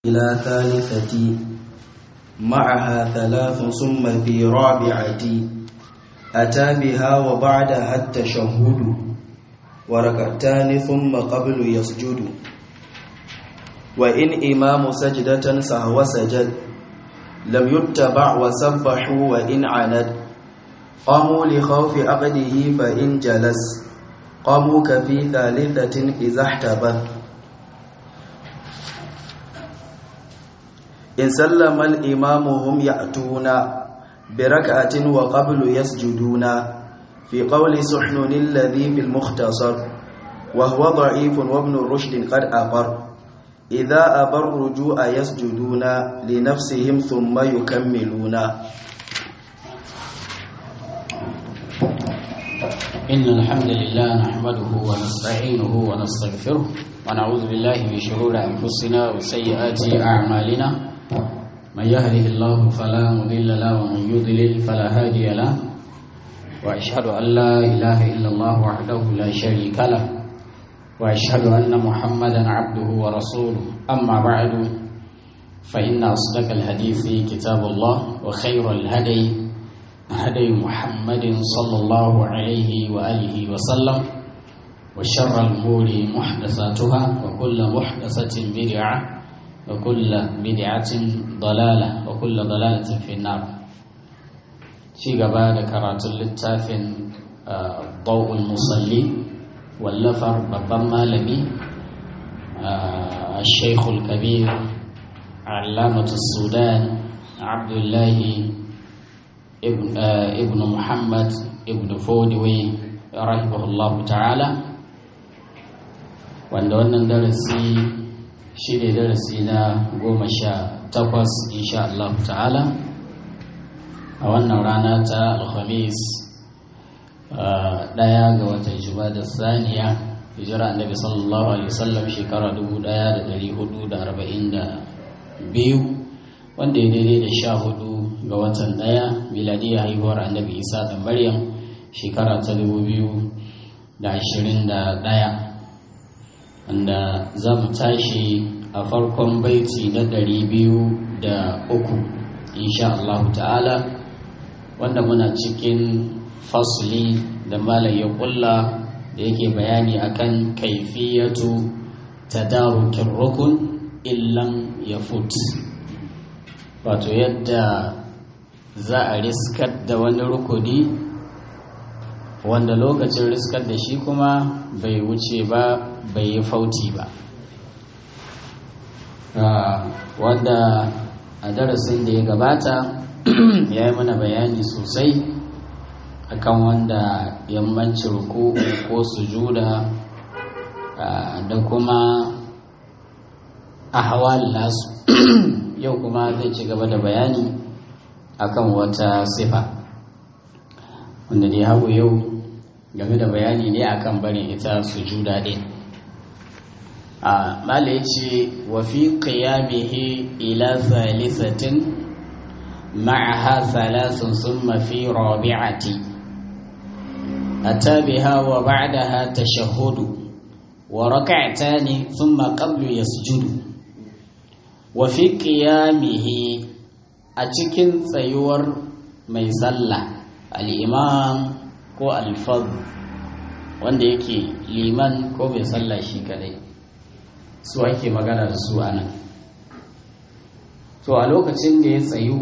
إلى ثالثة معها ثلاث ثم في رابعة أتى بها وبعدها التشهد وركعتان ثم قبل يسجد وإن إمام سجدة سهو سجد لم يتبع وسبحوا وإن عند قاموا لخوف عقده فإن جلس قاموا كفي ثالثة إذا احتبث إن سلم الإمام هم يأتون بركعة وقبل يسجدون في قول سحنن الذي في المختصر وهو ضعيف وابن رشد قد أقر إذا أبى الرجوع يسجدون لنفسهم ثم يكملون إن الحمد لله نحمده ونستعينه ونستغفره ونعوذ بالله من شرور أنفسنا وسيئات أعمالنا من يهده الله فلا مضل له ومن يضلل فلا هادي له وأشهد أن لا إله إلا الله وحده لا شريك له وأشهد أن محمدا عبده ورسوله أما بعد فإن أصدق الحديث كتاب الله وخير الهدي هدي محمد صلى الله عليه وآله وسلم وشر الأمور محدثاتها وكل محدثة بدعة وكل بدعة ضلالة وكل ضلالة في النار شيء بعد كرات اللتاف ضوء المصلي واللفر ببما لبي الشيخ الكبير علامة السودان عبد الله ابن, ابن محمد ابن فودوي رحمه الله تعالى wanda wannan darasi shi ne darasi na goma sha takwas insha Allah ta'ala a wannan rana ta alhamis daya ga watan da saniya hijira annabi sallallahu alaihi wasallam shekara 1442 wanda ya daidai da sha hudu ga watan daya miladiyya haihuwar annabi isa da maryam shekara ta 2021 wanda za mu tashi a farkon baiti na ɗari biyu da uku insha Allah ta'ala wanda muna cikin fasli da malam ya kulla da yake bayani akan kaifiyatu tadarukin rukun illan ya fut wato yadda za a riskar da wani rukuni wanda lokacin riskar da shi kuma bai wuce ba bai yi fauti ba wanda a darasin da ya gabata ya yi mana bayani sosai akan wanda yammanci ruku ko sujuda da kuma a hawa nasu yau kuma zai ci gaba da bayani akan wata sifa wanda dai hagu yau game da bayani ne akan barin ita sujuda din a mala yace wa fi qiyamihi ila thalithatin ma'aha thalathun thumma fi rabi'ati ata biha wa ba'daha tashahhudu wa rak'atani thumma qablu yasjudu wa fi qiyamihi a cikin tsayuwar mai sallah al-imam ko alfaz wanda yake liman ko mai sallah shi kadai su ake magana da su anan to a lokacin da ya tsayu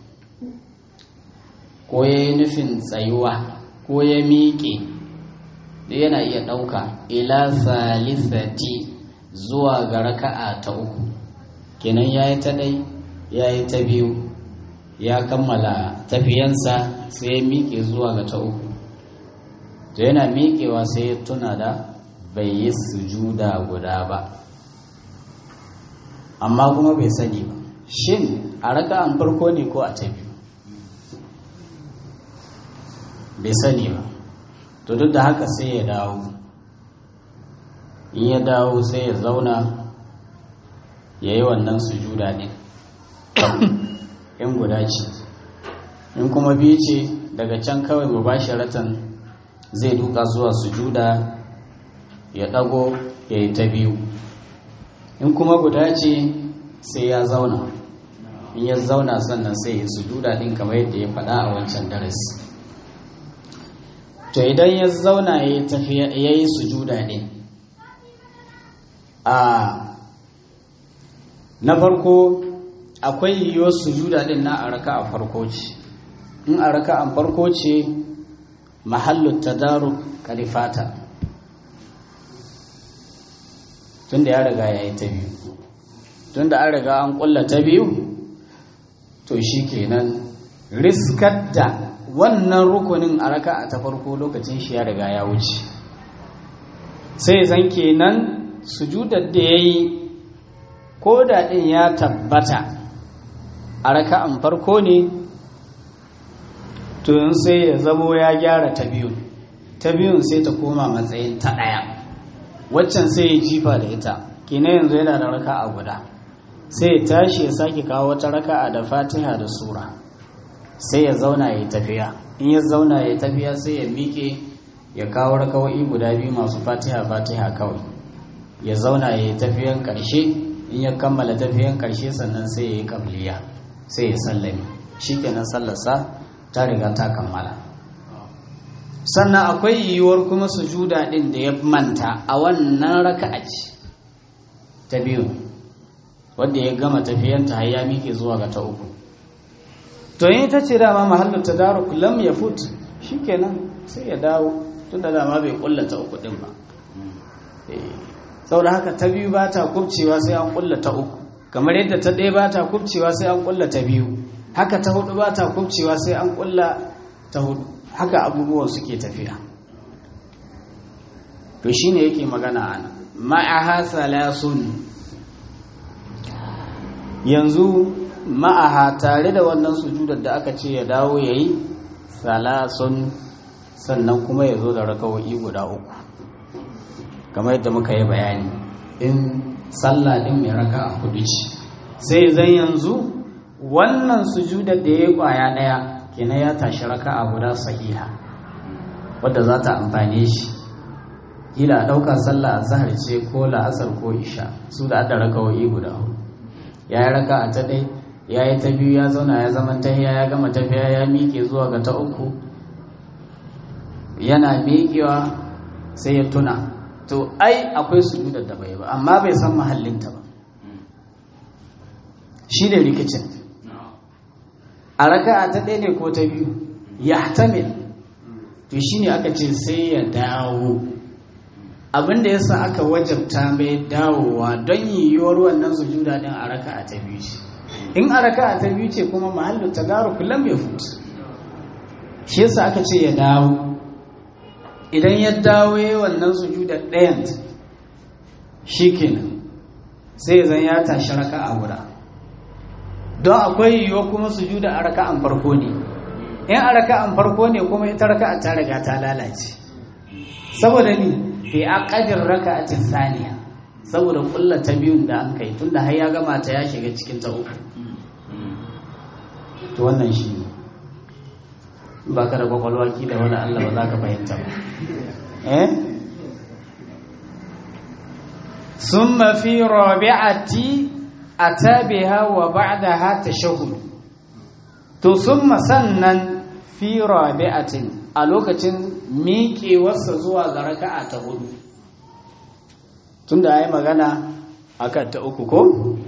ko ya yi nufin tsayuwa ko ya miƙe da yana iya ɗauka ila salisati zuwa ga raka'a ta uku kenan ya yi ta ɗai ya yi ta biyu ya kammala tafiyansa sai ya miƙe zuwa ga ta uku to yana miƙewa sai ya tuna da bai yi sujuda guda ba amma kuma bai sani ba shin a raka'an farko ne ko a ta biyu bai sani ba to duk da haka sai ya dawo in ya dawo sai ya zauna ya yi wannan sujuda ne in guda ce in kuma biyu ce daga can kawai mubasharatan zai duka zuwa sujuda ya ɗago ya yi ta biyu in kuma guda ce sai ya zauna in ya zauna sannan sai ya sujuda din kamar yadda ya faɗa a wancan darasi to idan ya zauna ya yi tafiya ya yi sujuda din a na farko akwai yiwuwar sujuda din na a raka a farko ce in a raka a farko ce mahallu tadaruk kalifata tunda ya riga ya yi ta biyu tunda an riga an kulla ta biyu to shi kenan riskar da wannan rukunin a raka a ta farko lokacin shi ya riga ya wuce sai zan kenan sujudar da ya yi ko da ɗin ya tabbata a raka'an farko ne to yin sai ya zamo ya gyara ta biyu ta biyun sai ta koma matsayin ta ɗaya waccan sai ya jifa da ita kina yanzu yana da raka'a guda sai ya tashi ya sake kawo wata raka'a da fatiha da sura sai ya zauna ya yi tafiya in ya zauna ya yi tafiya sai ya miƙe ya kawo rakawai guda biyu masu fatiha fatiha kawai ya zauna ya yi tafiyan ƙarshe in ya kammala tafiyan ƙarshe sannan sai ya yi ƙabliya sai ya sallame shi kenan sallarsa ta riga ta kammala sannan akwai yiwuwar kuma sujuda ɗin da ya manta a wannan raka'a ce ta biyu wadda ya gama tafiyanta har ya miƙe zuwa ga ta uku to yin ita ce dama mahallin ta daru lam ya fut shi kenan sai ya dawo tun da dama bai kulla ta uku ɗin ba saboda haka ta biyu ba ta kubcewa sai an kulla ta uku kamar yadda ta ɗaya ba ta kubcewa sai an kulla ta biyu haka ta hudu ba ta kubcewa sai an kulla ta hudu haka abubuwan suke tafiya to shine yake magana ana ma'aha salasun yanzu ma'aha tare da wannan sujudar da aka ce ya dawo ya yi salasun sannan kuma ya zo da rakawo'i guda uku kamar yadda muka yi bayani in sallah din mai raka a kudu ce sai zan yanzu wannan sujudar da ya yi kwaya daya kenan ya tashi raka a guda sahiha wadda za ta amfane shi kila a ɗaukar sallah a zahar ce ko la'asar ko isha su da adda rakawo'i guda ya yi raka a ta ɗai ya yi ta biyu ya zauna ya zama tahiya ya gama tafiya ya miƙe zuwa ga ta uku yana miƙewa sai ya tuna to ai akwai sujudar da bai ba amma bai san mahallinta ba shi da rikicin a raka'a ta ɗaya ne ko ta biyu ya tamil to shi ne aka ce sai ya dawo abinda yasa aka wajabta mai dawowa don yiwuwar wannan sujuda din a raka'a ta biyu ce in a raka'a ta biyu ce kuma mahallin tagaru kullum ya futu shi yasa aka ce ya dawo idan ya dawo ya wannan sujuda ɗayan shi kenan sai zan ya tashi raka'a guda don akwai yiwuwa kuma sujuda a raka'an farko ne in a raka'an farko ne kuma ita raka'a ta riga ta lalace saboda ni fi aqadir raka'atin saniya saboda kulla ta biyun da an kai tunda har ya gama ta ya shiga cikin ta uku to wannan shi ne ba ka da kwakwalwa da wani Allah ba za ka fahimta ba eh summa fi rabi'ati atabiha wa ba'daha tashahhud to summa sannan fi rabi'atin a lokacin miƙewarsa zuwa ga raka'a ta hudu tunda yayi magana akan ta uku ko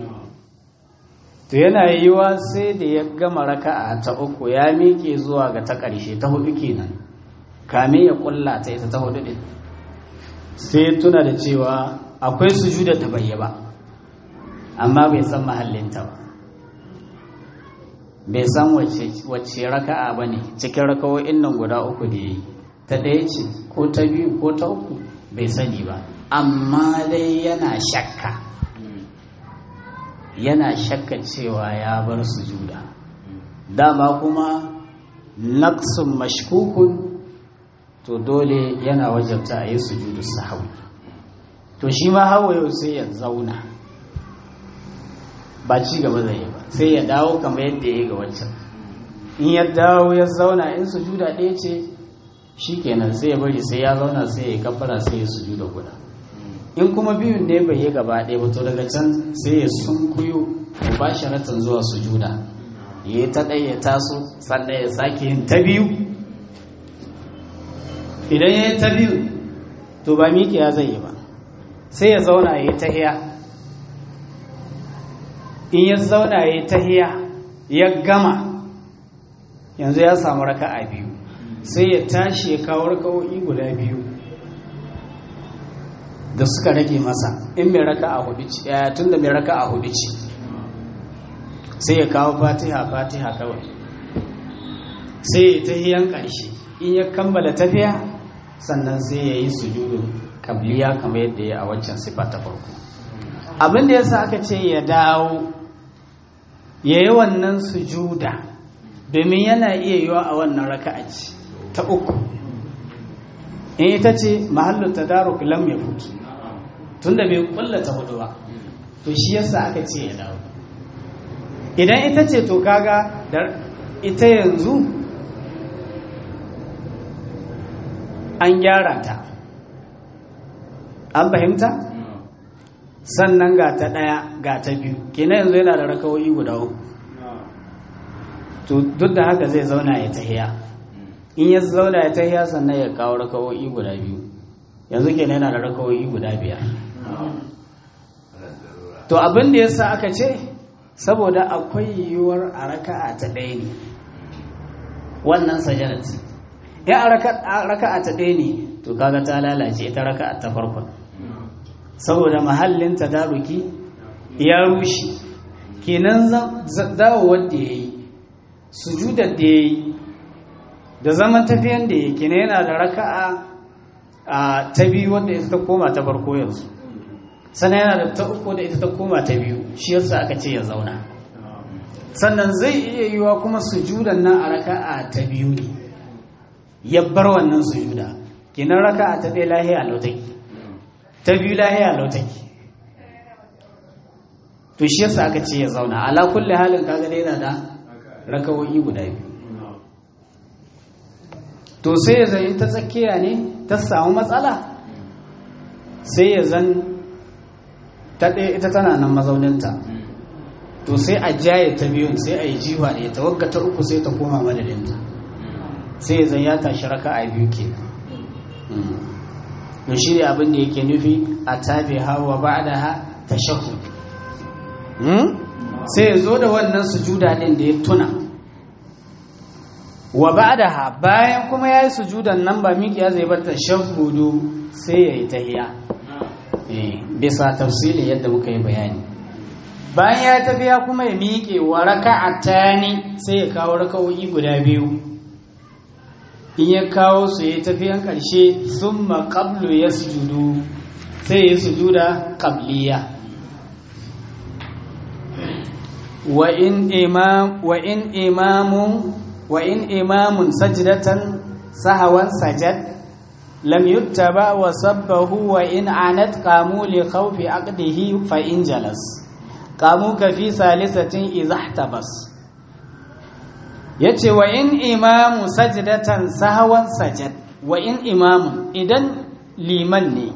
to yana yiwa sai da ya gama raka'a ta uku ya miƙe zuwa ga ta ƙarshe ta hudu kenan kame ya kulla ta ita ta hudu din sai tuna da cewa akwai sujuda da bai ba amma bai san mahallinta ba bai san wacce raka'a ba ne cikin raka'o'in nan guda uku da ya yi ta ɗaya ce ko ta biyu ko ta uku bai sani ba amma dai yana shakka yana shakka cewa ya bar sujuda dama kuma naqsun mashkukun to dole yana wajabta a yi sujudu sahawi to shi ma hawa yau sai ya zauna ba ci gaba zai yi ba sai ya dawo kamar yadda ya yi ga waccan in ya dawo ya zauna in sujuda ɗaya ce shi kenan sai ya bari sai ya zauna sai ya kafara sai ya sujuda guda in kuma biyun ne bai yi gaba ɗaya ba to daga can sai ya sunkuyo mubasharatan zuwa sujuda ya ta ɗaya ya taso sannan ya sake yin ta biyu idan ya yi ta biyu to ba miƙiya zai yi ba sai ya zauna ya yi tahiya in ya zauna ya yi tahiya ya gama yanzu ya samu raka a biyu sai ya tashi ya kawo raka'o'i guda biyu da suka rage masa in mai raka a hudu ce tun da mai raka a hudu ce sai ya kawo fatiha fatiha kawai sai ya tahiyan ƙarshe in ya kammala tafiya sannan sai ya yi sujudu kabliya kamar yadda ya a waccan sifa ta farko abin da yasa aka ce ya dawo ya yi wannan sujuda domin yana iya yiwa a wannan raka'a ce ta uku in ita ce mahallu tadaruk lam ya futu tunda bai kullata hudu ba to shi yasa aka ce ya dawo idan ita ce to kaga da ita yanzu an gyara ta an fahimta sannan ga ta ɗaya ga ta biyu kenan yanzu yana da rakawoyi guda uku to duk da haka zai zauna ya tahiya in ya zauna ya tahiya sannan ya kawo rakawoyi guda biyu yanzu kenan yana da rakawoyi guda biyar to abin da yasa aka ce saboda akwai yiwuwar a raka'a ta ɗaya ne wannan sajadat in a raka'a ta ɗaya ne to kaga ta lalace ita raka'a ta farkon saboda mahallin tadaruki ya rushe kenan dawo wanda ya yi sujudar da ya yi da zaman tafiyan da ya yi kenan yana da raka'a a ta biyu wanda ita ta koma ta farko yanzu sannan yana da ta uku da ita ta koma ta biyu shi yasa aka ce ya zauna sannan zai iya yiwa kuma sujudan nan a raka'a ta biyu ne ya bar wannan sujuda kenan raka'a ta ɗaya lahiya lautaki ta biyu lahiya lautaki to shi yasa aka ce ya zauna ala kulli halin kaga dai yana da rakawoyi guda biyu to sai ya zai ta tsakiya ne ta samu matsala sai ya zan ta ɗaya ita tana nan mazauninta to sai a jaye ta biyun sai a yi jiwa ne ta wagga ta uku sai ta koma madadinta sai ya zan ya tashi raka a biyu ke to shi ne abin da yake nufi a tabi hawa ba da ha ta shahu sai ya zo da wannan sujuda ɗin da ya tuna wa ba da ha bayan kuma ya yi sujudan nan ba miƙiya zai bar ta shahudu sai ya yi tahiya bisa tafsiri yadda muka yi bayani bayan ya tafiya kuma ya miƙe wa raka'atani sai ya kawo raka'o'i guda biyu in ya kawo su ya tafiyan ƙarshe summa qablu yasjudu sai ya sujuda qabliya wa in imam wa in imamun wa in imamun sajdatan sahawan sajad لم يتبع وسبه وإن عنت قاموا لخوف عقده فإن جلس قاموا كفي ثالثة إذا احتبس yace wa in imamu sajdatan sahwan sajad wa in imamu idan liman ne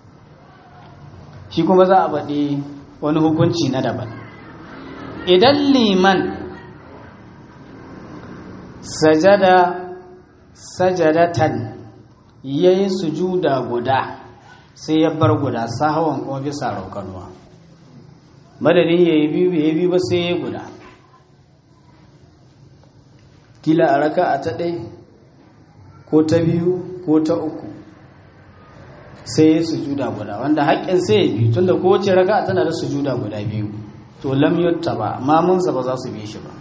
shi kuma za a baɗi wani hukunci na daban idan liman sajada sajadatan ya yi sujuda guda sai ya bar guda sahawan kuma bisa raukanuwa madadin ya yi biyu ya yi biyu ba sai ya guda kila a raka a ta ɗai ko ta biyu ko ta uku sai ya sujuda guda wanda haƙƙin sai ya biyu tunda kowace raka tana da sujuda guda biyu to lam yutta ba mamunsa ba za su bi shi ba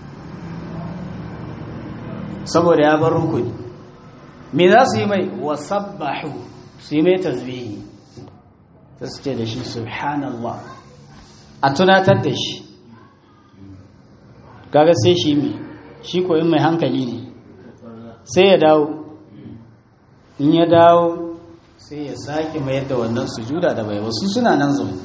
saboda ya bar rukuni me za su yi mai wasabbahu su yi mai tasbihi ta su ce da shi subhanallah a tunatar da shi kaga sai shi mai shi koyin mai hankali ne sai ya dawo in ya dawo sai ya sake mayar da wannan sujuda da bai wasu suna nan zaune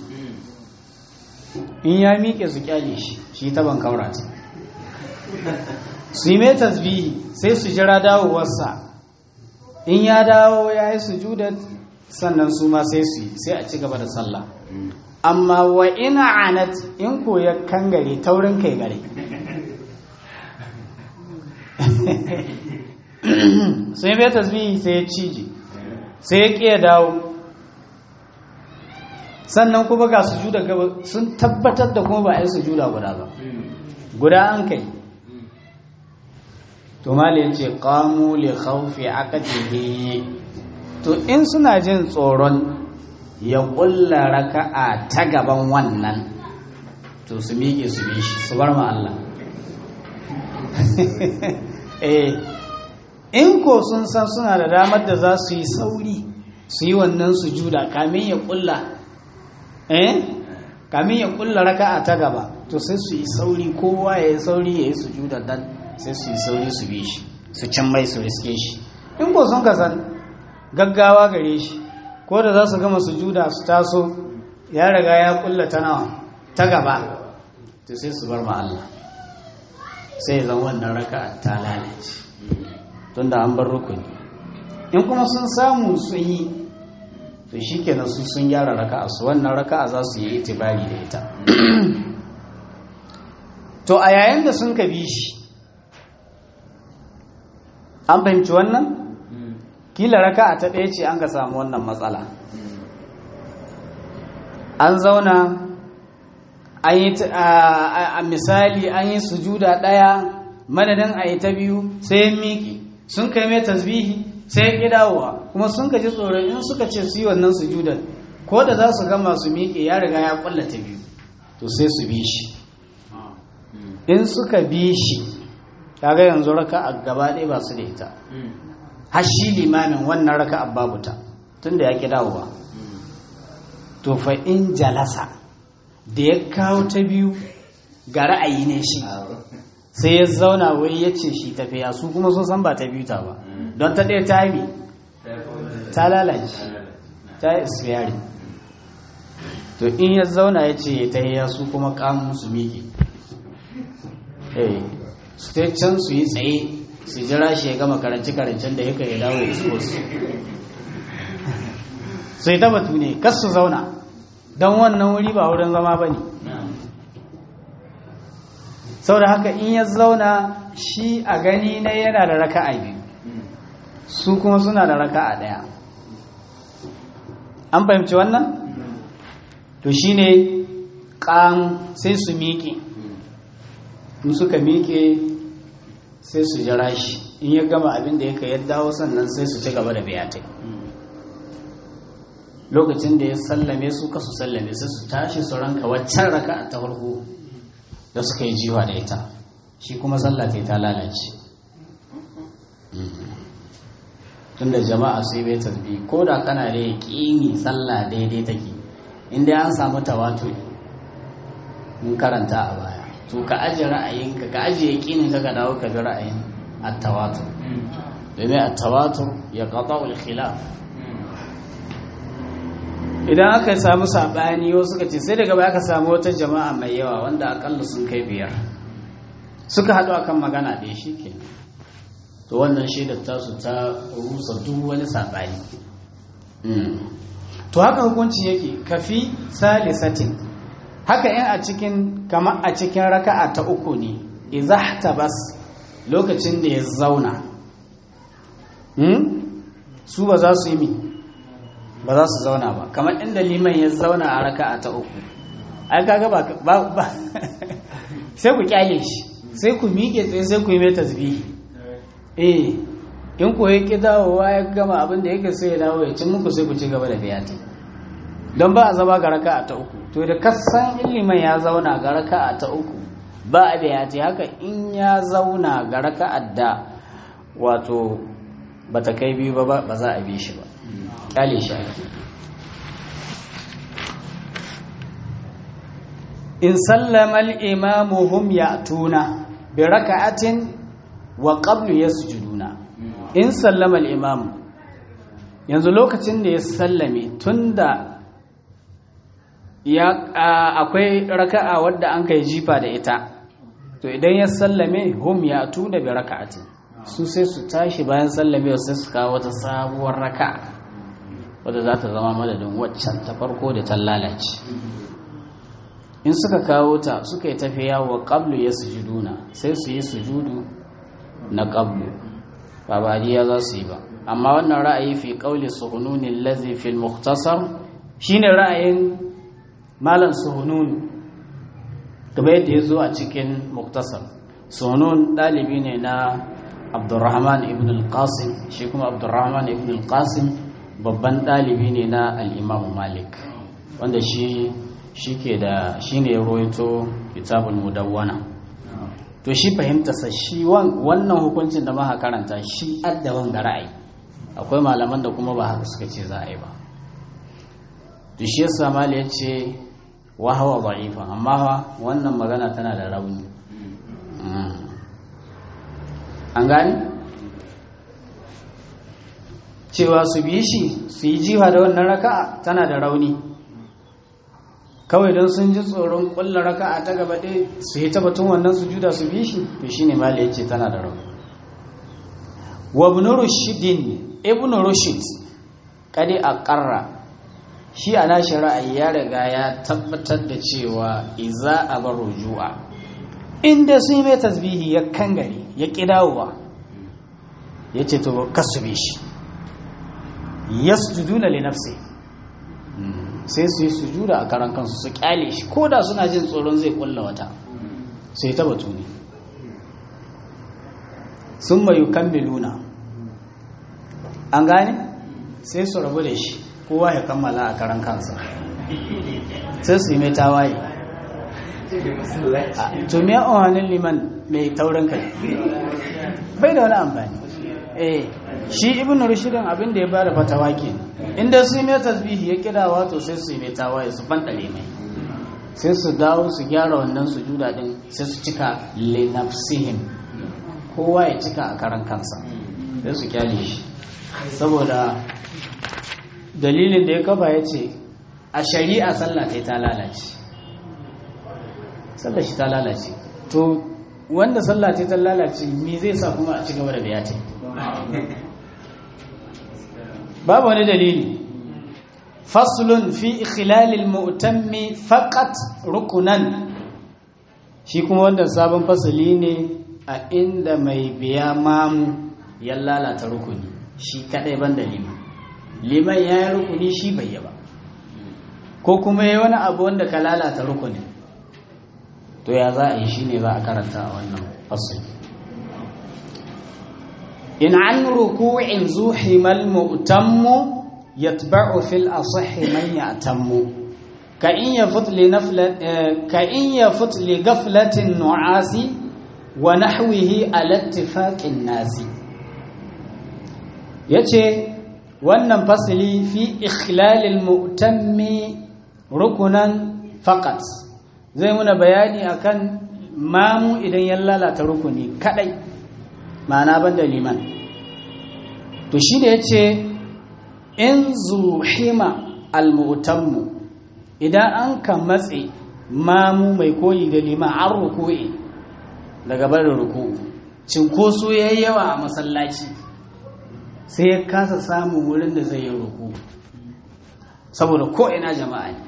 in ya miƙe su kyale shi shi ta ban kaurata su yi mai tasbihi sai su jira dawowarsa in ya dawo ya yi sujudar sannan su ma sai su yi sai a ci gaba da sallah amma wa ina anat in ko ya kangare taurin kai gare sai bai tasbihi sai ya cije sai ya ƙiya dawo sannan kuma ga sujuda gaba sun tabbatar da kuma ba a yi sujuda guda ba guda an kai to mali ya ce ƙamu li khawfi aqdihi to in suna jin tsoron ya ƙulla raka'a ta gaban wannan to su miƙe su bi shi su bar ma Allah eh in ko sun san suna da damar da za su yi sauri su yi wannan sujuda kamin ya ƙulla eh kamin ya ƙulla raka'a ta gaba to sai su yi sauri kowa ya yi sauri ya yi sujuda dan sai su yi sauri su bi shi su can mai su riske shi in ko sun ka san gaggawa gare shi ko da za su gama sujuda su taso ya riga ya kulla ta nawa ta gaba to sai su bar ma Allah sai zan wannan raka ta lalace tunda an bar rukuni in kuma sun samu sun yi to shikenan su sun gyara raka'a su wannan raka'a za su yi itibari da ita to a yayin da sun ka bi shi an fahimci wannan kila raka'a ta ɗaya ce an ga samu wannan matsala an zauna an yi a misali an yi sujuda ɗaya madadin a yi ta biyu sai ya miƙi sun kai mai tasbihi sai ya ƙi dawowa kuma sun ka ji tsoron in suka ce su yi wannan sujudar ko da za su gama su miƙe ya riga ya ƙwalla ta biyu to sai su bi shi in suka bi shi kaga yanzu raka a gaba ɗaya ba su da ita har shi limamin wannan raka a babu ta tun da ya ƙi dawowa to fa in jalasa da ya kawo ta biyu ga ra'ayi ne shi sai ya zauna wai ya ce shi tafiya su kuma sun san ba ta biyu ta ba don ta ɗaya ta yi ta lalace ta yi isfiyari to in ya zauna ya ce ta yi su kuma kamun su miƙe su ta can su yi tsaye su jira shi ya gama karanci-karancin da yaka ya dawo ya su sai ta batu ne kas su zauna don wannan wuri ba wurin zama ba ne sau da haka in ya zauna shi a gani na yana da raka a biyu su kuma suna da raka a ɗaya an fahimci wannan to shi ne ƙan sai su miƙe in suka miƙe sai su jira shi in ya gama abin da yaka yadda sannan sai su ci gaba da biyatai lokacin da ya sallame su ka su sallame sai su tashi su ranka waccan raka ta farko da suka yi jiwa da ita shi kuma sallata ta lalace tunda jama'a sai bai tasbi ko da kana da yaƙini sallah daidai take inda an samu tawatur mun karanta a baya to ka ajiye ra'ayinka ka ajiye yaƙinin ka ka dawo ka bi ra'ayin at-tawatur domin at-tawatur ya qata'u al-khilaf idan aka samu sabani wasu suka ce sai daga baya aka samu wata jama'a mai yawa wanda akalla sun kai biyar suka haɗu akan magana ɗaya shi ke to wannan shaidar tasu ta rusa duk wani sabani to haka hukunci yake kafi salisatin haka in a cikin kamar a cikin raka'a ta uku ne bas lokacin da ya zauna su ba za su yi mi ba za su zauna ba kamar inda liman ya zauna a raka'a ta uku ai kaga ba ba sai ku kyale shi sai ku miƙe tsaye sai ku yi mai tasbihi eh in ku yake dawowa ya gama abin da yake sai ya dawo ya cin muku sai ku ci gaba da biyati don ba a zama ga raka'a ta uku to da kasan liman ya zauna ga raka'a ta uku ba a biyati haka in ya zauna ga raka'a da wato bata kai biyu ba ba za a bi shi ba kyale shi ake in sallama al-imamu hum ya'tuna bi raka'atin wa qablu yasjuduna in sallama al-imamu yanzu lokacin da ya sallame tunda ya akwai raka'a wadda an kai jifa da ita to idan ya sallame hum ya'tuna bi raka'atin su sai su tashi bayan sallame sai su kawo wata sabuwar raka'a wadda za ta zama madadin waccan ta farko da ta lalace in suka kawo ta suka yi tafiya wa qablu ya sujuduna sai su yi sujudu na qablu ba badiya za su yi ba amma wannan ra'ayi fi qawli suhunun allazi fil mukhtasar shine ra'ayin malam suhunun kamar yadda ya zo a cikin muktasar suhunun dalibi ne na abdurrahman ibn al-qasim shi kuma abdurrahman ibn al-qasim babban dalibi ne na al-imam malik wanda shi shi ke da shi ne ya roito kitabul mudawwana to shi fahimtarsa shi wannan hukuncin da muka karanta shi addaban ga ra'ayi akwai malaman da kuma ba haka suka ce za a yi ba to shi yasa mali ya ce wa hawa da'ifa amma fa wannan magana tana da rauni an gani cewa su bi shi su yi jiwa da wannan raka'a tana da rauni kawai don sun ji tsoron kulla raka'a ta gaba ɗaya su yi tabbatun wannan su juda su bi shi to shine mali ya ce tana da rauni wa ibn rushidin ibn rushid kadi a ƙarra shi a nashi ra'ayi ya riga ya tabbatar da cewa iza a bar rujua inda sun yi mai tasbihi ya kangare ya ƙidawa ya ce to kasu bi shi yasjuduna li nafsi sai su yi sujuda a karan kansu su kyale shi ko da suna jin tsoron zai kulla wata sai ta batu ne sun mayu kammiluna an gane sai su rabu da shi kowa ya kammala a karan kansa sai su yi mai tawaye to me ohanin liman mai taurin kai bai da wani amfani eh shi ibn rushidin abin da ya bada fatawa ke inda su yi mai tasbihi ya kira wato sai su yi mai tawaye su fantare mai sai su dawo su gyara wannan sujuda din sai su cika linafsihim kowa ya cika a karan kansa sai su kyale shi saboda dalilin da ya kafa ya ce a shari'a sallah ta ta lalace sallah shi ta lalace to wanda sallah ta ta lalace me zai sa kuma a ci gaba da biya ta babu wani dalili faslun fi ikhilalil mu'tammi faqat rukunan shi kuma wanda sabon fasali ne a inda mai biya mamu ya lalata rukuni shi kadai ban da liman liman ya yi rukuni shi bai yi ba ko kuma ya wani abu wanda ka lalata rukunin to ya za a yi shi ne za a karanta a wannan fasali in an ruku'in zuhimal mu'tammu yatba'u fil asahhi man ya'tammu ka in yafut li naflat ka in yafut li ghaflatin nu'asi wa nahwihi ala ittifaqin nasi yace wannan fasili fi ikhlalil mu'tammi rukunan faqat zai muna bayani akan mamu idan ya lalata rukuni kadai ma'ana banda liman to shi da yace in zuhima almu'tammu idan an ka matse mamu mai koyi da liman an ruku'i daga barin ruku'u cinkoso yayi yawa a masallaci sai ya kasa samun wurin da zai yi ruku saboda ko'ina jama'a ne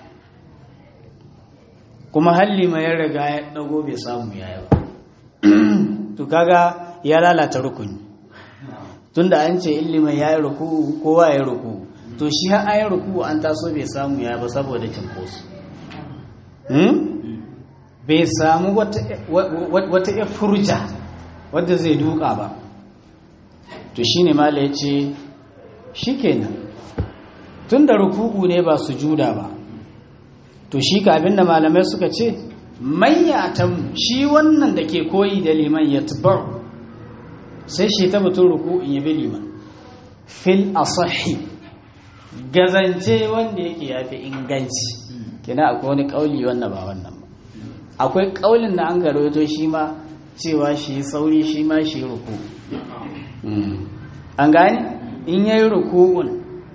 kuma halli mai ya riga ya dago bai samu ya ba to kaga ya lalata rukuni tunda an ce illiman ya yi ruku kowa ya yi ruku to shi har an yi ruku an taso bai samu ya ba saboda cinkoso bai samu wata ya furja wadda zai duka ba to shi ne mala ya ce shi kenan tun da ruku'u ne ba su juda ba to shi ka abinda malamai suka ce mayyatan shi wannan da ke koyi da liman ya tubar sai shi ta batun ruku'un ya bi liman fil asahi gazance wanda yake ya fi inganci kina akwai wani kauli wannan ba wannan ba akwai kaulin da an garoto shi ma cewa shi sauri shi ma shi ruku'u an gani in ya yi ruku'un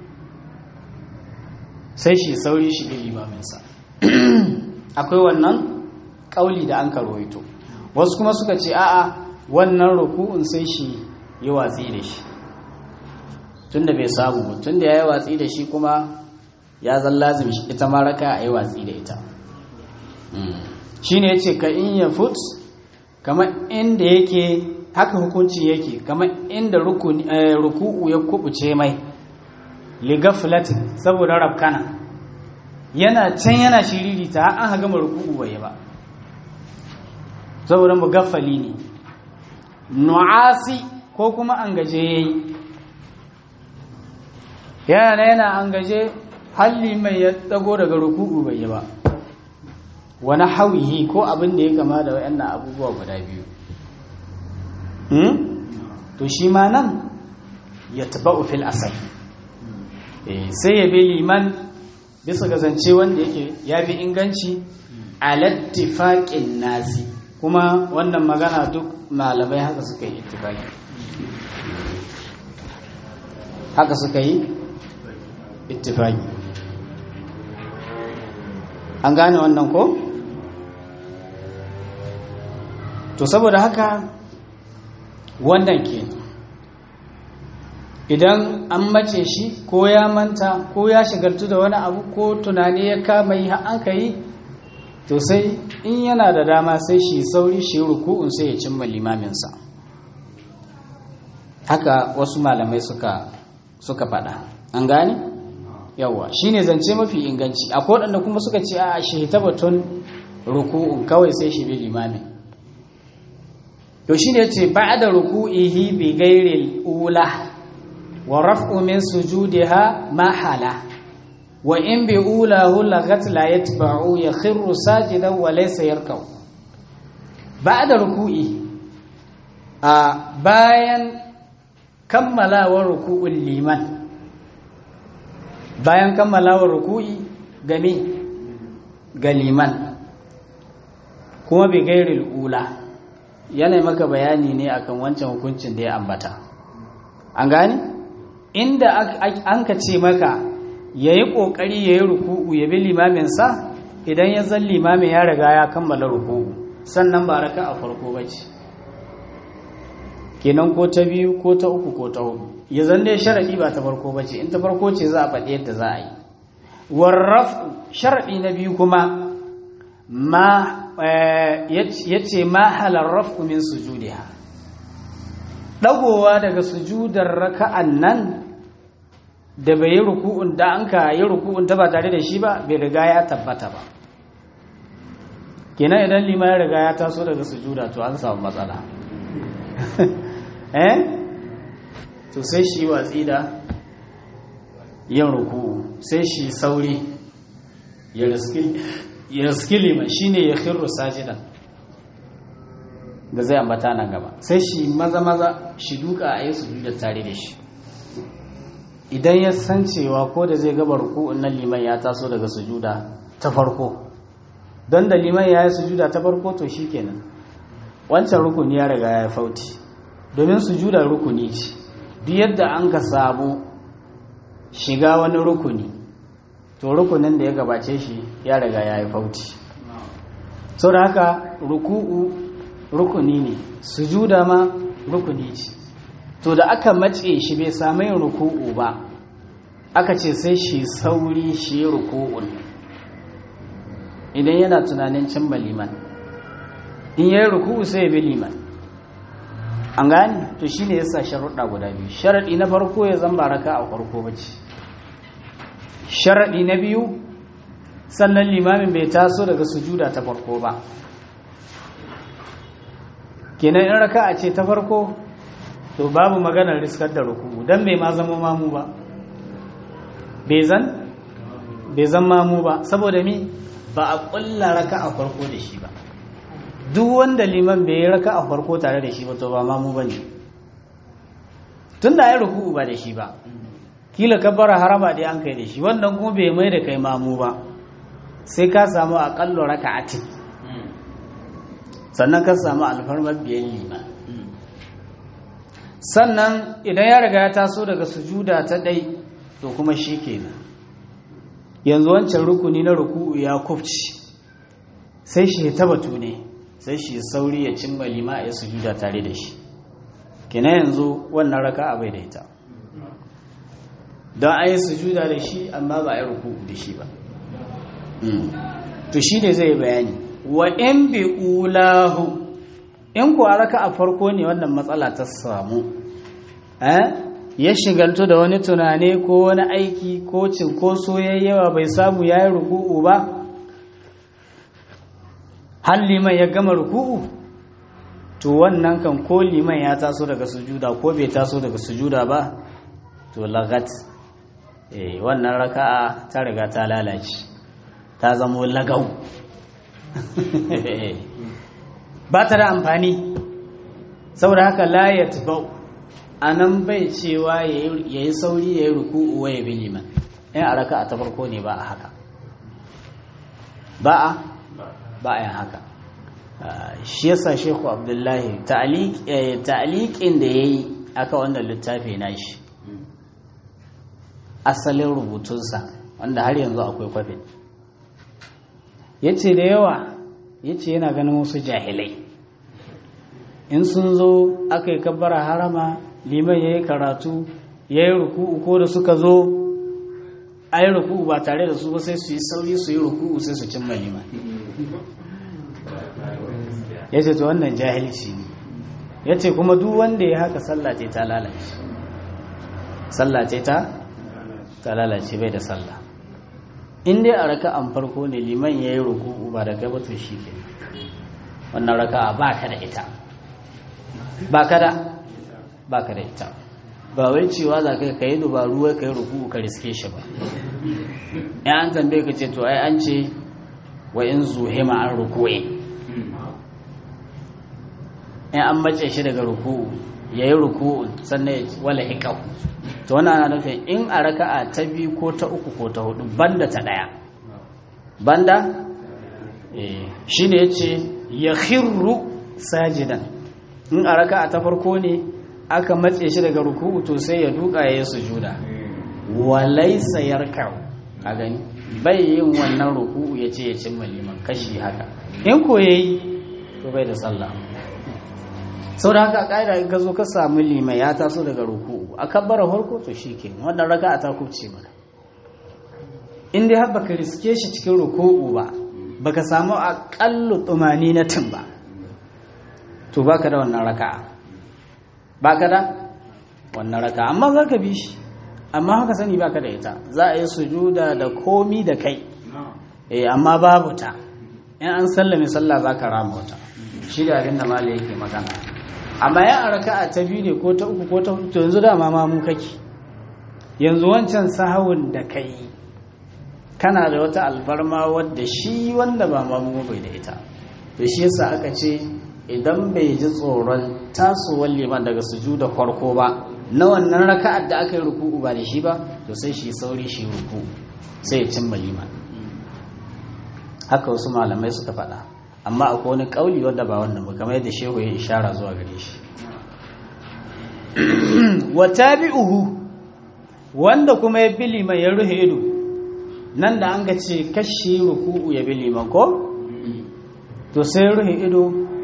sai shi sauri shi ɗin limaminsa akwai wannan ƙauli da an karwaito wasu kuma suka ce a'a wannan ruku'un sai shi yi watsi da shi tun da bai samu tun da ya yi watsi da shi kuma ya zan lazim ita maraka a yi watsi da ita shine yace ka in ya fut kamar inda yake haka hukunci yake kamar inda ruku'u ya kubuce mai ligaflatin saboda rabkana yana can yana shiriri ta an haga ruku'u bai ba saboda mugaffali ne nu'asi ko kuma an gaje yayi yana yana an gaje halli mai ya dago daga ruku'u bai ba wani hawihi ko abin da ya kama da wayannan abubuwa guda biyu to shi ma nan ya taba fil asal sai ya bi liman bisa ga zance wanda yake ya bi inganci alattifaƙin nasi kuma wannan magana duk malamai haka suka yi ittifaki haka suka yi ittifaki an gane wannan ko? to saboda haka wannan ke idan an mace shi ko ya manta ko ya shigartu da wani abu ko tunani ya kama yi an ka yi to sai in yana da dama sai shi sauri shi ruku'un sai ya cimma limaminsa haka wasu malamai suka suka faɗa an gane yawa shine zance mafi inganci akwai waɗanda kuma suka ce a shi batun ruku'un kawai sai shi bi limamin to shine yace ba'da ruku'ihi bi ghairi ula wa raf'u min sujudiha ma hala wa in bi ulahu lagat la yatba'u yakhiru sajidan wa laysa yarkau ba'da ruku'i a bayan kammalawar ruku'ul liman bayan kammalawar ruku'i game ga liman kuma bi gairil ula yana maka bayani ne akan wancan hukuncin da ya ambata an gane inda an ka ce maka ya yi ƙoƙari ya yi ruku'u ya bi limaminsa idan ya zan limamin ya riga ya kammala ruku'u sannan ba raka a farko ba ce kenan ko ta biyu ko ta uku ko ta hudu ya zan dai sharaɗi ba ta farko ba ce in ta farko ce za a faɗi yadda za a yi warrafu sharaɗi na biyu kuma ma ya ce ma halar rafu min sujudiha ɗagowa daga sujudar raka'an nan da bai yi ruku'un da an ka yi ruku'un ta ba tare da shi ba bai riga ya tabbata ba kenan idan lima ya riga ya taso daga sujuda to an samu matsala eh to sai shi watsi da yin ruku'u sai shi sauri ya riski liman shine ya khirru sajidan da zai ambata nan gaba sai shi maza maza shi duka a yi sujuda tare da shi idan ya san cewa ko da zai gaba ruku'un nan liman ya taso daga sujuda ta farko don da liman ya yi sujuda ta farko to shi kenan wancan rukuni ya riga ya fauti domin sujuda rukuni ce duk yadda an ka samu shiga wani rukuni to rukunin da ya gabace shi ya riga ya yi fauti sau da haka ruku'u rukuni ne sujuda ma rukuni ce to da aka matse shi bai samu yin ruku'u ba aka ce sai shi sauri shi ruku'un idan yana tunanin cimma liman in yayi ruku'u sai ya bi liman an gane to shine yasa sharuɗa guda biyu sharaɗi na farko ya zamba raka a farko bace sharaɗi na biyu sannan limamin bai taso daga sujuda ta farko ba kenan in raka a ce ta farko to babu maganar riskar da ruku'u dan bai ma zama mamu ba bai zan bai zan mamu ba saboda mi ba a ƙulla raka a farko da shi ba duk wanda liman bai yi raka a farko tare da shi ba to ba mamu ba ne tun da ya ruku'u ba da shi ba kila kabbara haraba dai an kai da shi wannan kuma bai mai da kai mamu ba sai ka samu aƙallo raka a tin sannan ka samu alfarmar biyan liman sannan idan ya riga ya taso daga sujuda ta ɗai to kuma shi kenan yanzu wancan rukuni na ruku'u ya kufci sai shi ta batu ne sai shi sauri ya cimma lima ya sujuda tare da shi kina yanzu wannan raka a bai da ita don a yi sujuda da shi amma ba a yi ruku'u da shi ba to shi ne zai bayani wa in bi ulahu in ku raka a farko ne wannan matsala ta samu ya shigantu da wani tunani ko wani aiki ko cinkoso yawa bai samu ya yi ruku'u ba har liman ya gama ruku'u to wannan kan ko liman ya taso daga sujuda ko bai taso daga sujuda ba to lagat eh wannan raka'a ta riga ta lalace ta zamo lagau ba ta da amfani saboda haka la yatba'u anan bai cewa yayi sauri yayi ruku'u wa ya bi liman in a raka'a ta farko ne ba a haka ba a ba a yin haka shi yasa shehu abdullahi ta'aliƙin da ya yi aka wannan littafi na shi asalin rubutunsa wanda har yanzu akwai kwafin ya ce da yawa ya ce yana ganin wasu jahilai in sun zo aka yi kabbara harama liman ya yi karatu ya yi ruku'u ko da suka zo a yi ruku'u ba tare da su ba sai su yi sauri su yi ruku'u sai su cimma liman ya ce to wannan jahilci ne ya ce kuma duk wanda ya haka sallace ta lalace sallace ta ta lalace bai da sallah in dai a raka an farko ne liman ya yi ruku'u ba da gaba to shi ke wannan raka ba ka da ita ba ka da ba ka da ita ba wai cewa za ka yi dubaru wai ka yi ruku'u ka riske shi ba ya an tambaye ka ce to ai an ce wa in zuhima an ruku'in in an mace shi daga ruku'u ya yi ruku'u sannan ya wala hikau to wani ana nufin in a raka'a ta biyu ko ta uku ko ta hudu banda ta daya banda shi ne ya ce ya khirru sajidan in a raka'a ta farko ne aka matse shi daga ruku'u to sai ya duka ya yi sujuda walaisa yarkau a gani bai yin wannan ruku'u ya ce ya cimma liman kashi haka in ko yayi to bai da sallah sau da haka ƙa'ida in ka zo ka samu lima ya taso daga ruku'u a kabbara harko to shi ke wannan raka a takubce maka in dai har baka riske shi cikin ruku'u ba baka samu aƙallu tsumani na tun ba to baka da wannan raka baka da wannan raka amma za ka bi shi amma haka sani baka da ita za a yi sujuda da komi da kai eh amma babu ta in an sallame sallah za ka rama wata shi da abin da mala yake magana amma ya a raka'a ta biyu ne ko ta uku ko ta hudu to yanzu dama ma mu kake yanzu wancan sahawun da kai kana da wata alfarma wadda shi wanda ba ma mu bai da ita to shi yasa aka ce idan bai ji tsoron tasowar liman daga sujuda farko ba na wannan raka'ar da aka yi ruku'u ba da shi ba to sai shi sauri shi ruku'u sai ya cimma liman haka wasu malamai suka faɗa amma akwai wani ƙauli wadda ba wannan ba kamar yadda shehu ya ishara zuwa gare shi wa tabi'uhu wanda kuma ya bi liman ya ruhe ido nan da an ga ce kashi ruku'u ya bi liman ko to sai ruhe ido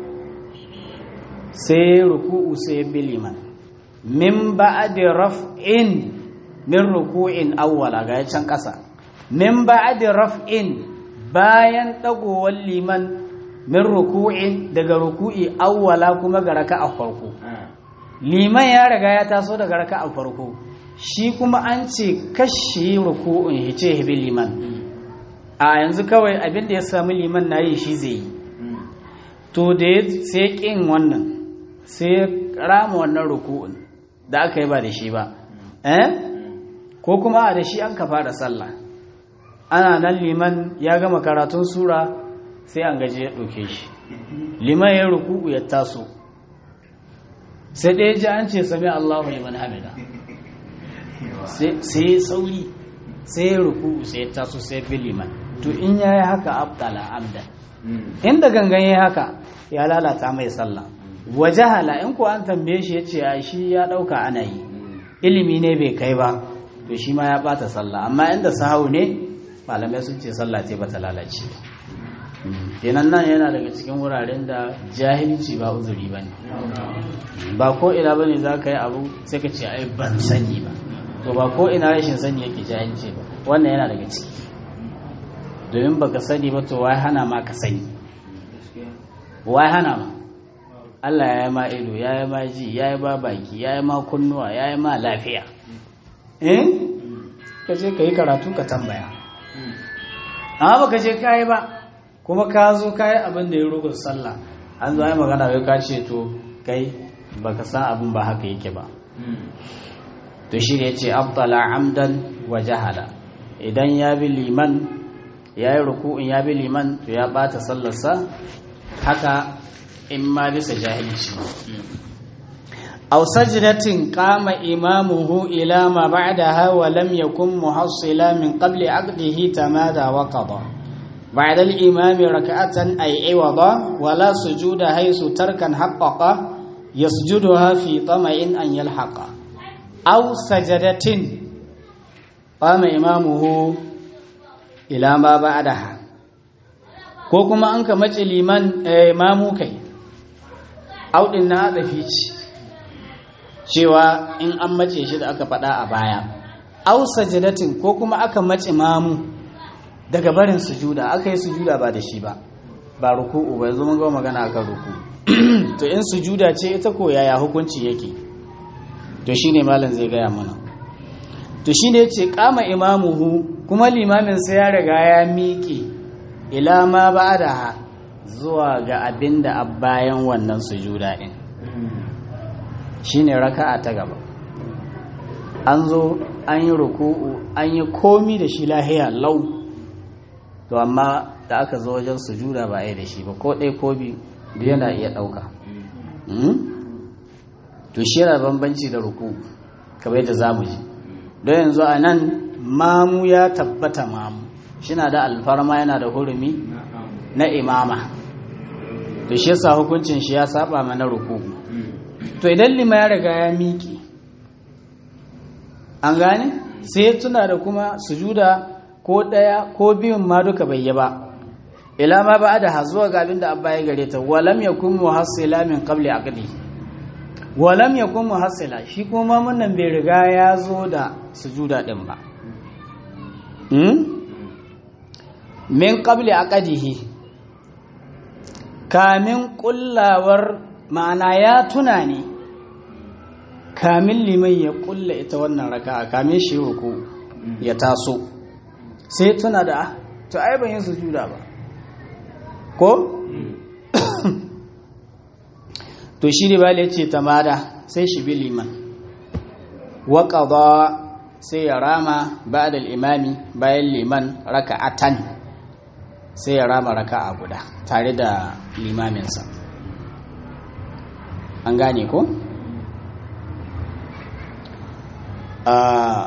sai ruku'u sai ya bi liman min ba'di raf'in min ruku'in awwala ga can ƙasa min ba'di raf'in bayan dagowar liman min ruku'in daga ruku'i awwala kuma ga raka'a farko liman ya riga ya taso daga raka'a farko shi kuma an ce kashi ruku'un hice hibi liman a yanzu kawai abin da ya sami liman na yi shi zai yi to da ya sai kin wannan sai rama wannan ruku'un da aka yi ba da shi ba eh ko kuma a da shi an ka fara sallah ana nan liman ya gama karatun sura sai an gaji ya ɗauke shi liman ya ruku'u ya taso sai ɗaya ji an ce sami Allahu liman hamida sai sauri sai ya ruku'u sai ya taso sai fi liman to in ya yi haka abdala amda inda gangan ya haka ya lalata mai sallah wajahala in ko an tambaye shi ya ce a shi ya ɗauka ana yi ilimi ne bai kai ba to shi ma ya ɓata sallah amma inda sahau ne malamai sun ce sallah ce bata lalace kenan nan yana daga cikin wuraren da jahilci ba uzuri ba ne ba ko ina ba ne za ka yi abu sai ka ce ai ban sani ba to ba ko ina rashin sani yake jahilci ba wannan yana daga ciki domin baka sani ba to wai hana ma ka sani wai hana ma Allah ya yi ma ido ya yi ma ji ya yi ma baki ya yi ma kunnuwa ya yi ma lafiya eh ka je ka yi karatu ka tambaya amma baka je ka yi ba kuma ka zo ka yi abin da ya rugun sallah an zo yi magana wai ka ce to kai baka san abin ba haka yake ba to shi ne ce abdala amdan wa jahala idan ya bi liman ya yi ruku'in ya bi liman to ya bata sallarsa haka in ma bisa jahilci aw sajdatin qama imamuhu ila ma ba'daha wa lam yakun muhassila min qabli aqdihi tamada wa qada بعد الإمام ركعة أي عوضا ولا سجود حيث تركا حقق يسجدها في طمع أن يلحق أو سجدة قام إمامه إلى ما بعدها ko kuma an ka mace liman mamu kai audin na adafi ce cewa in an mace shi da aka faɗa a baya au sajadatin ko kuma aka mace mamu daga barin sujuda aka yi sujuda ba da shi ba ba ruku'u ba yanzu mun ga magana akan ruku to in sujuda ce ita ko yaya hukunci yake to shine malam zai gaya mana to shine yace kama imamuhu kuma limamin sai ya riga ya miƙe ila ma ba'daha zuwa ga abinda a bayan wannan sujuda din shine raka'a ta gaba an zo an yi ruku'u an yi komi da shi lahiya lau to amma da aka zo wajen sujuda ba a yi da shi ba ko ɗaya ko biyu duk yana iya ɗauka to shi yana bambanci da ruku kamar yadda za mu ji don yanzu a nan mamu ya tabbata mamu shi na da alfarma yana da hurumi na imama to shi yasa hukuncin shi ya saba mana ruku to idan lima ya riga ya miƙe an gane sai tuna da kuma sujuda ko ɗaya ko biyun ma duka bai yi ba ila ma ba da zuwa ga abin da abba ya gare ta walam yakun muhassila min qabli aqdi walam yakun muhassila shi kuma mun bai riga ya zo da sujuda din ba hmm? min qabli aqdihi kamin kullawar ma'ana ya tuna ne kamin liman ya kulla ita wannan raka'a kamin shi ruku ya taso sai tuna da to ai ban yi sujuda ba ko to shi ne bale ce tamada sai shi bi liman wa qada sai ya rama ba'da al-imami bayan liman raka'atan sai ya rama raka'a guda tare da limaminsa an gane ko a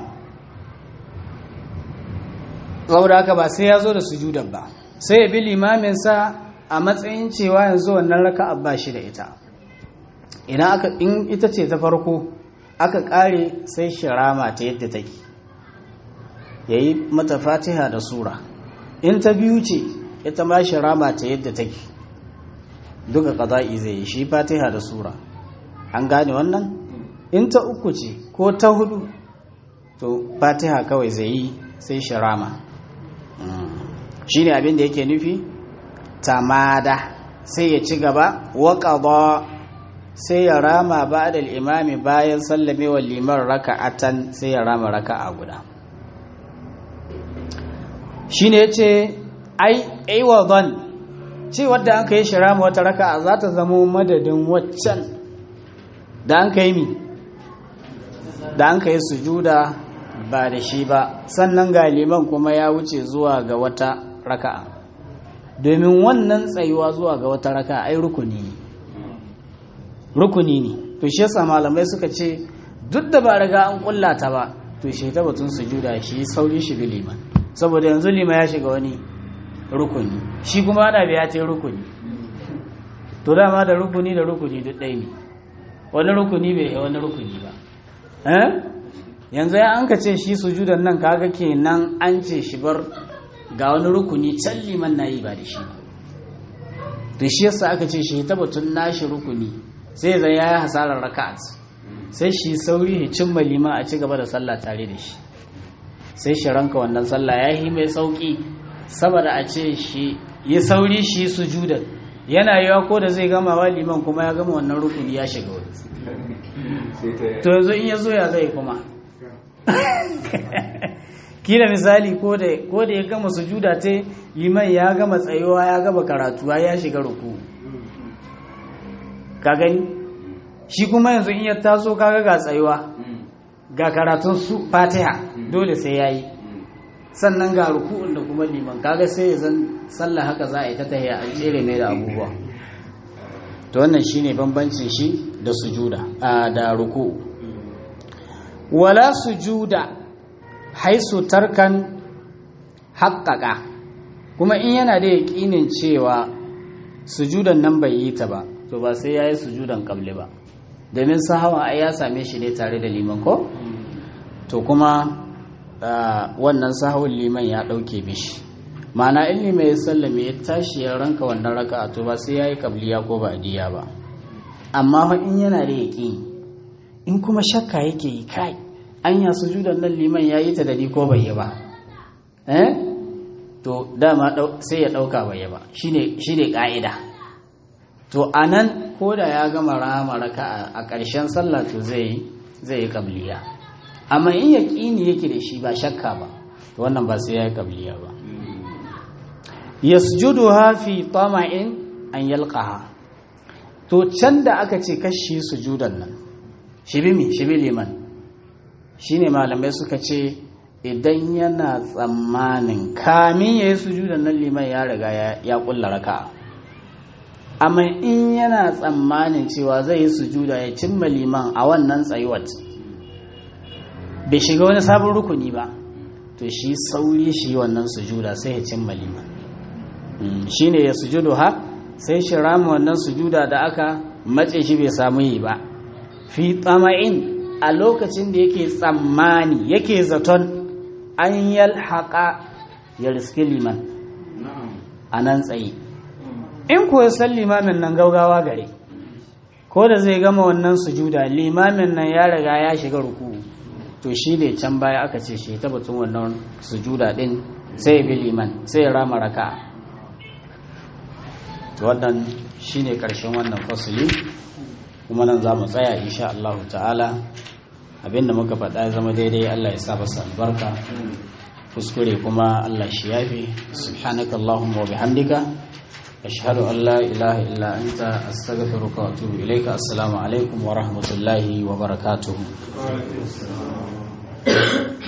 saboda haka ba sai ya zo da sujudan ba sai ya bi limaminsa a matsayin cewa yanzu wannan raka'a ba shi da ita idan aka in ita ce ta farko aka kare sai shirama ta yadda take yayi mata fatiha da sura in ta biyu ce ita ma shirama ta yadda take duka qada'i zai yi shi fatiha da sura an gane wannan in ta uku ce ko ta hudu to fatiha kawai zai yi sai shirama shi ne abin da yake nufi tamada sai ya ci gaba waƙaɗa sai ya rama ba da imami bayan sallamewar liman raka'atan sai ya rama raka'a guda shi ne ya ce ai aiwadon ce wadda an ka yi shi rama wata raka'a za ta zamo madadin waccan da an ka yi mi da an ka yi sujuda ba da shi ba sannan ga liman kuma ya wuce zuwa ga wata raka'a domin wannan tsayuwa zuwa ga wata raka'a ai rukuni ne rukuni ne to shi yasa malamai suka ce duk da ba riga an kullata ba to shi ta batun sujuda shi sauri shi bi liman saboda yanzu liman ya shiga wani rukuni shi kuma ana biya ta rukuni to dama da rukuni da rukuni duk ɗaya ne wani rukuni bai yi wani rukuni ba yanzu ya an ka ce shi sujudan nan kaga kenan an ce shi bar ga wani rukuni can liman na yi ba da shi to shi yasa aka ce shi tabbatun nashi rukuni sai zai ya yi hasarar raka'at sai shi sauri ya cimma liman a ci gaba da sallah tare da shi sai shi ranka wannan sallah ya yi mai sauki saboda a ce shi ya sauri shi sujudan yana yiwa ko da zai gama wa liman kuma ya gama wannan rukuni ya shiga wani to yanzu in ya zo ya zai kuma kila misali ko da ya gama sujuda ta liman ya gama tsayuwa ya gama karatu ya shiga ruku ka gani shi kuma yanzu in ya taso kaga ga tsayuwa ga karatun su fatiha dole sai ya yi sannan ga ruku'un da kuma liman kaga sai ya zan sallah haka za a yi ta tahiya an tsere mai da abubuwa to wannan shine bambancin shi da sujuda a da ruku wala sujuda haisu tarkan haƙƙaƙa kuma in yana da yaƙinin cewa sujudan nan bai yi ta ba to ba sai ya yi sujudan ƙable ba domin sahawa ai ya same shi ne tare da liman ko to kuma wannan sahawun liman ya ɗauke mishi ma'ana in liman ya sallame ya tashi ya ranka wannan raka to ba sai ya yi kabliya ko ba diya ba amma fa in yana da yaƙi in kuma shakka yake yi kai anya sujudan nan liman ya yi ta da ni ko bai yi ba eh to dama sai ya ɗauka bai yi ba shine shine ka'ida to anan ko da ya gama rama raka a ƙarshen sallah to zai zai yi kabliya amma in yaƙini yake da shi ba shakka ba to wannan ba sai ya yi kabliya ba yasjuduha fi tama'in an yalqaha to can da aka ce kashi sujudan nan shibi mi shibi liman shine malamai suka ce idan yana tsammanin kamin yayi sujudan nan liman ya riga ya kulla raka'a amma in yana tsammanin cewa zai yi sujuda ya cimma liman a wannan tsayuwar bai shiga wani sabon rukuni ba to shi sauri shi wannan sujuda sai ya cimma liman shi ne ya sujudu ha sai shi rama wannan sujuda da aka matse shi bai samu yi ba fi tsama'in a lokacin da yake tsammani yake zaton an yalhaƙa ya riski liman a nan tsaye in ko ya san limamin nan gaugawa gare ko da zai gama wannan sujuda limamin nan ya riga ya shiga ruku to shi ne can baya aka ce shi ta batun wannan sujuda din sai ya bi liman sai ya rama raka wannan shi ne ƙarshen wannan fasili kuma nan za mu tsaya insha Allah ta'ala abinda muka faɗa ya zama daidai Allah ya sa basa albarka kuskure kuma Allah shi yafi subhanakallahumma wa bihamdika أشهد أن لا إله إلا أنت أستغفرك وأتوب إليك السلام عليكم ورحمة الله وبركاته